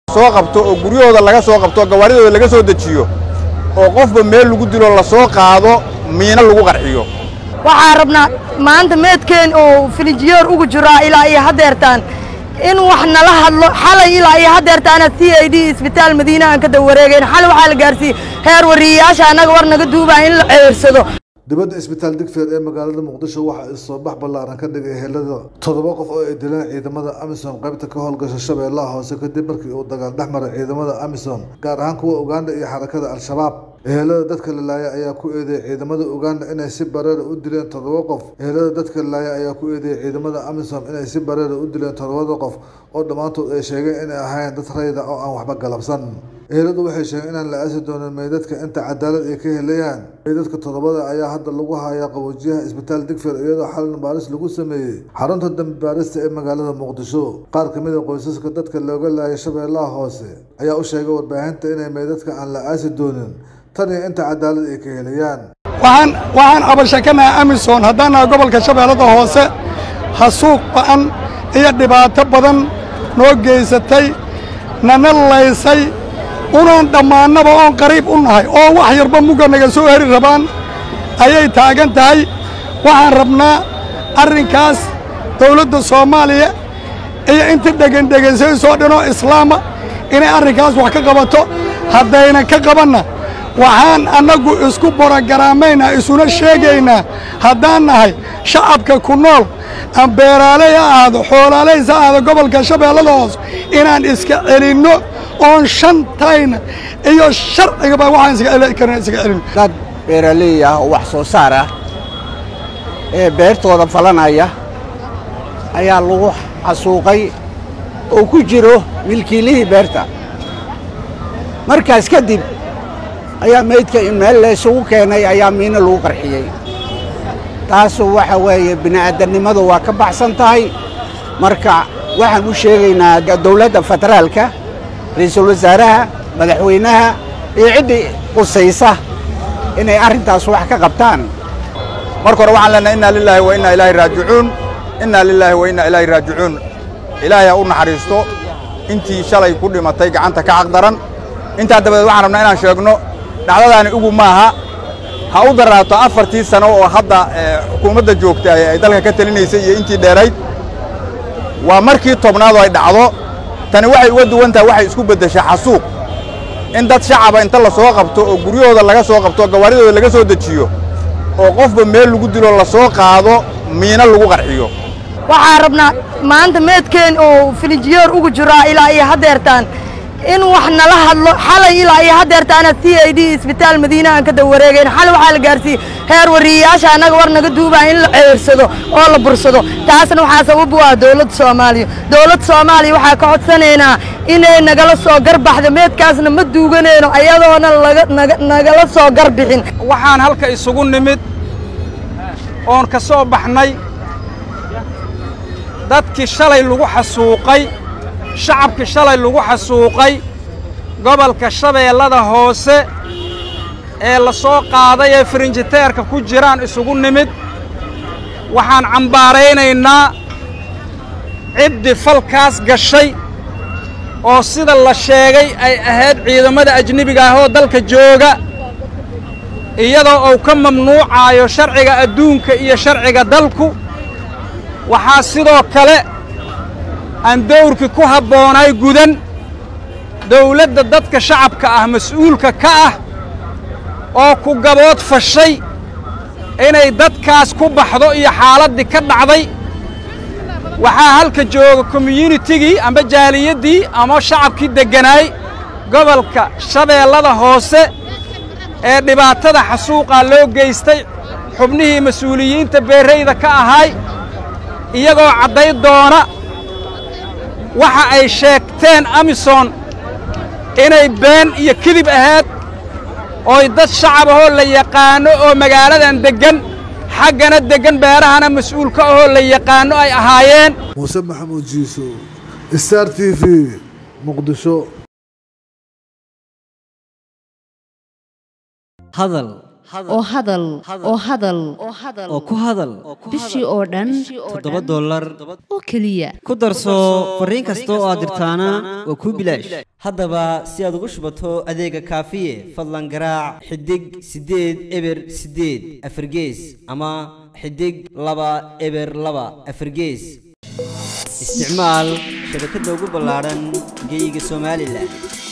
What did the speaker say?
soo qabto oo guryahooda laga soo qabto oo gawaaridooda laga soo dejiyo oo qofba meel lagu dilo la soo qaado miino lagu qarxiyo waxaan rabnaa maanta meedkeen oo filinjiyeer ugu jiraa ilaa iyo haddeertaan in wax nala hadlo xalay ilaa iyo haddeertaana c i d isbitaal madiina aan ka dawareegayn xalay waxaa la gaarsiiyey heer wariyeyaasha annaga war naga duubaa in la ceersado dibadda isbitaal digfeer ee magaalada muqdisho waxaa isoobax ballaaran ka dhigay helada toddoba qof oo ay dileen ciidamada amisom qaybta ka howlgasha shabeellaha hoose kadib markii uu dagaal dhex maray ciidamada amisom gaar ahaan kuwa uganda iyo xarakada al-shabaab ehelada dadka la laayay ayaa ku eedeeyay ciidamada uganda inay si bareera u dileen toddoba qof ehelada dadka la laayay ayaa ku eedeeyay ciidamada amisom inay si bareera u dileen toddobada qof oo dhammaantood ay sheegeen inay ahaayeen dad rayda oo aan waxba galabsan eheladu waxay sheegeen inaan la aasi doonin meydadka inta cadaalad ay ka helayaan meydadka toddobada ayaa hadda lagu hayaa qaboojiyaha isbitaal digfeer iyadoo xalin baaris lagu sameeyey xarunta dambi baarista ee magaalada muqdisho qaar ka mid a qoysaska dadka looga laayay shabeellaha hoose ayaa u sheegay warbaahinta inay meydadka aan la aasi doonin tan iyo inta cadaalad ay ka helayaan waxaan waxaan abashakanaha amisom haddaan nahay gobolka shabeellada hoose hasuuq ba'an iyo dhibaato badan noo geysatay nana laysay unaan dhammaannaba oon qariib u nahay oo wax yarba mugga naga soo heri rabaan ayay taagan tahay waxaan rabnaa arrinkaas dawladda soomaaliya iyo inta dhegendhegaysayso dhanoo islaama inay arrinkaas wax ka qabato haddaynan ka qabanna waxaan annagu isku borogaraamaynaa isuna sheegaynaa haddaan nahay shacabka ku nool aan beeraaley ha ahaado xoolaalays ha ahaado gobolka shabeellada hoos inaan iska celinno oon shantayna iyo sharcigaba waxaan iska celi karna iska celin dad beeraley ah oo wax soo saar ah ee beertooda falanaya ayaa lagu xasuuqay oo ku jiro milkiilihii beerta markaas kadib ayaa meydka in meel laysugu keenay ayaa miino lagu qarxiyey taasu waxa weeye bini'aadannimadu waa ka baxsan tahay marka waxaan u sheegaynaa dawladda federaalka ra'iisul wasaaraha madaxweynaha iyo ciddii qusaysa inay arrintaas wax ka qabtaan marka hore waxaan leenahay inna lilaahi wa inna ilaahi raajicuun inna lilaahi wa inna ilaahi raajicuun ilaahay ha u naxariisto intii shalay ku dhimatay gacanta ka xaqdaran intaa dabadeed waxaan rabnaa inaan sheegno dhacdadaani ugu maaha ha u daraato afartii sano oo hadda xukuumadda joogta ay dalka ka telinaysay iyo intii dheerayd waa markii tobnaad oo ay dhacdo tani waxay uga duwan tahay waxay isku beddeshaa xasuuq in dad shacaba inta la soo qabto oo guryahooda laga soo qabto oo gawaaridooda laga soo dejiyo oo qofba meel lagu dilo la soo qaado miino lagu qarxiyo waxaan rabnaa maanta meedkeen oo filinjiyeer ugu jiraa ilaa iyo haddeertaan in wax nala hadlo xalay ilaa iyo haddeertaana c i d isbitaal madiina aan ka dawareegayn xalay waxaa la gaarsiiyey heer wariyeyaasha annaga war naga duubaa in la ceersado oo la bursado taasna waxaa sabab u ah dawladda soomaaliya dawladda soomaaliya waxaa ka codsanaynaa inay nagala soo garbaxdo meedkaasna ma duuganayno ayadoona nagala soo garbixin waxaan halka isugu nimid oon ka soo baxnay dadkii shalay lagu xasuuqay shacabkii shalay lagu xasuuqay gobolka shabeellada hoose ee la soo qaaday ee firinjiteerka ku jiraan isugu nimid waxaan cambaaraynaynaa ciddii falkaas gashay oo sida la sheegay ay ahayd ciidamada ajnebiga ah oo dalka jooga iyadoo uu ka mamnuucaayo sharciga adduunka iyo sharciga dalku waxaa sidoo kale aan dawrkii ku habboonay gudan dawladda dadka shacabka ah mas'uulka ka ah oo ku gabood fashay inay dadkaas ku baxdo iyo xaaladdii ka dhacday waxaa halka jooga komyunitigii amba jaaliyaddii ama shacabkii degganaay gobolka shabeellada hoose ee dhibaatada xasuuqaa loo geystay xubnihii mas-uuliyiinta beerrayda ka ahay iyagoo cadday doona waxa ay sheegteen amisom inay been iyo kidib ahayd ooy dad shacab ahoo la yaqaanno oo magaaladan deggan xaggana deggan beerahana mas-uulka ahoo la yaqaanno ay ahaayeen muuse maxamuud jiiso star t v muqdisho hadal oo hadal oo hadal oo ku hadal bishii oo dhan toddoba dollar oo keliya ku darso fariin kasta oo aad dirtaana waa kuu bilaash haddaba si aad ugu shubato adeega kaafiye fadlan garaac xidig siddeed eber siddeed afargees ama xidig laba eber laba afargees isticmaal shabakadda ugu ballaadhan geyga somalilan